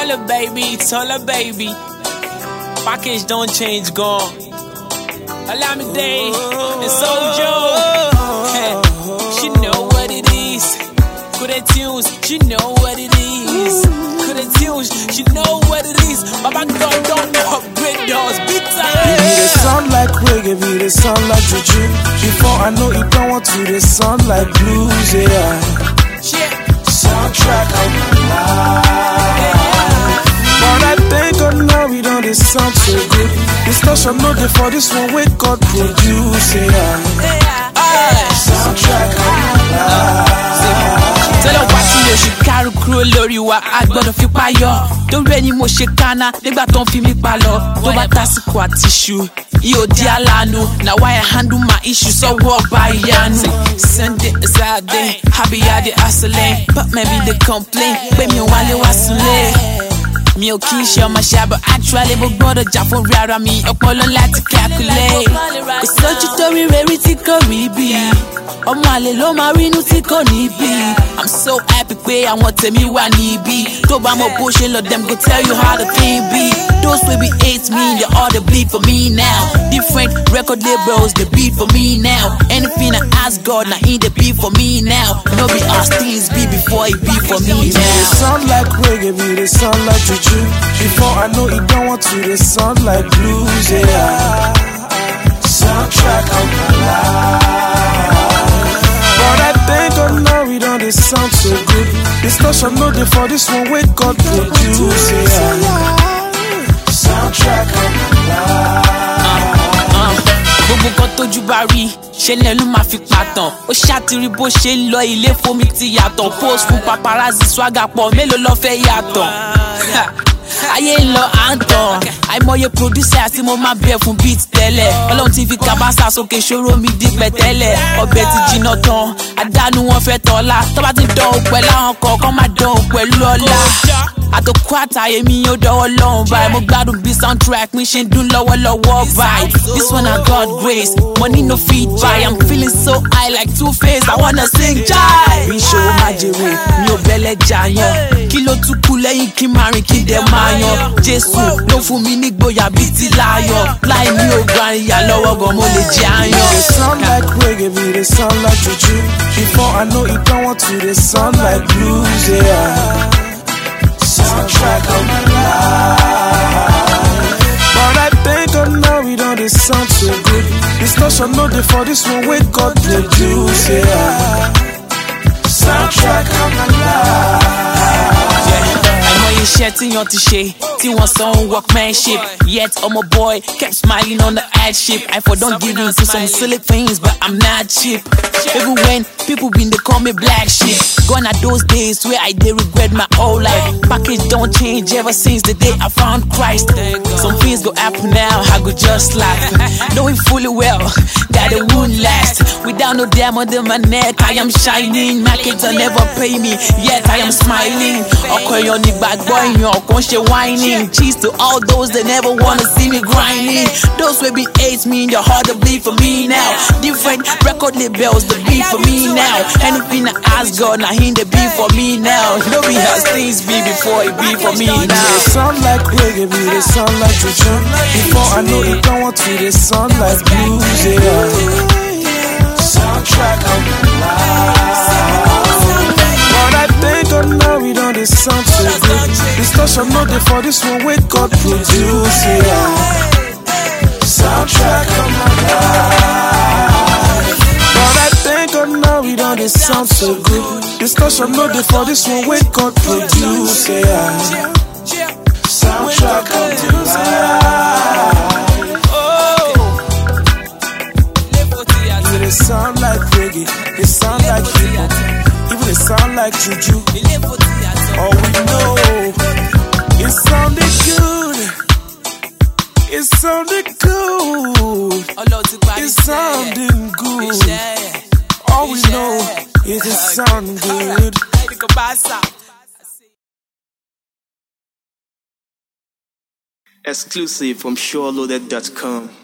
Taller baby, taller baby. Package don't change, gone. Alamide and Sojo. She know what it is. Good at tunes, she know what it is. Good at tunes, she know what it is. Baba God don't upgrade those big Give me the time. sound like reggae, be the sound like juju. Before I know it, don't want to the sound like blues, yeah. Shit. Soundtrack of my life. But I thank God now we don't it sound so good. Discussion no day for this one, wake God produce, yeah. Soundtrack of my life. tọ́lọ̀ wá tí oṣù kárù kúrò lórí wa a gbọ́dọ̀ fi payọ́ torí ẹni mo ṣe kánná nígbà tó ń fi mí pa lọ tó bá tásìkò àti ṣu yóò di aláàánú na why I handle my issue sọ́wọ́ ọba ìyanu sunday saturday happy yadi hustling but maybe they complain pé mi ò wálé wá sílé mi ò kí n ṣe ọmọ ṣàbọ̀ actually mo gbọ́dọ̀ jà fún rí ara mi ọpọlọ láti calculate kò sójú tó rí rẹ́rí tí kò rí bí ọmọ àlè ló máa rínú tí kò ní bí i'm so happy pé àwọn tèmi wà níbí tó bá mọ bó ṣe lọ dem go tell you how the thing be those wey be hate me they all dey bleed for me now different record labels dey beat for me now anything i ask god na him dey be for me now no be as things be before e be for me Give me the now. sound like reggae, be the sound like juju. Before I know it, don't want to the sound like blues, yeah. Soundtrack of my life. But I thank God now we don't it sound so good. Discussion no day for this one, wake God produce, yeah. Soundtrack of my life. gbogbo nǹkan tójú bá rí ṣe lẹ́nu máa fi pàtàn ó ṣàtìrí bó ṣe ń lọ ilé fomi ti yàtọ̀ post fún paparazzi swagger pọ̀ mélòó lọ́ fẹ́ yàtọ̀ ayé ń lọ à ń tàn àìmọye producer tí mo máa bẹ̀ fún beat tẹ́lẹ̀ ọlọ́run ti fi kábàásà sókè ṣòro mi di pẹ̀tẹ́lẹ̀ ọbẹ̀ ti jiná tán àdánù wọn fẹ́ tọ́lá tọ́ba ti dán òun pẹ̀lú àwọn kọ̀ọ̀kan máa dán òun pẹ̀lú ọlá àtòkù àtàyè mi yóò dọwọ́ lọ́hùn báyìí mo gbádùn bí soundtrack mi ṣe ń dún lọ́wọ́lọ́wọ́ báyìí this one na god grace money no fit buy i'm feeling so high like two face i wanna sing jai. bí ìṣòro máa jèrè mi ò bẹ́lẹ̀ jàyàn kí ló tún kú lẹ́yìn kí n máa rìn kí n dẹ̀ máa yan jésù ló fún mi nígboyà bíi ti láyọ̀ láì ní ògùn àríyá lọ́wọ́ gan mo lè jẹ́ Be àyàn. the sound like reggae, be the sound like juju. Before I know it, don't want to the sound like blues, yeah. Soundtrack of my life. But I thank God now we don't it sound so good. Discussion no day for this one, wake God produce, yeah. Soundtrack of my life. àìmọye iṣẹ́ tí yan ti ṣe tí wọ́n san workmanship yet ọmọ boy kept smiling on the hardship I for don give in to some silly things but I'm not cheap even when people been dey call me black sheep gone are those days where I dey regret my whole life package don change ever since the day I found Christ some things go happen now I go just laugh knowing fully well that it won't last without no diamond in my neck I am shining markets will never pay me yet I am smiling ọkọ èèyàn ní gbàgbọ́ èèyàn kan ṣe whining cheese to all those that never wanna see me grinding those wey be hate me your heart dey bleed for me now different record labels dey beat for me now anything I ask God na him dey be for me now no be as things be before e be for me Be now. the sound like reggae, be the sound like juju. Before I know it, don't want to the sound like blues, yeah. Soundtrack of my life. But I thank God now we don't it sound so good. Discussion no day for this one, wake God produce, yeah. Soundtrack of my life. But I thank God now we don't it sound so good. Discussion no day for this one, wake God produce, yeah. Soundtrack of my life. Even it sound like reggae, it sound like hip hop, even it sound like juju. All we know, it sounded good. It sounded good. It's sounding good. All we know is it sound good. Exclusive from SureLoaded.com.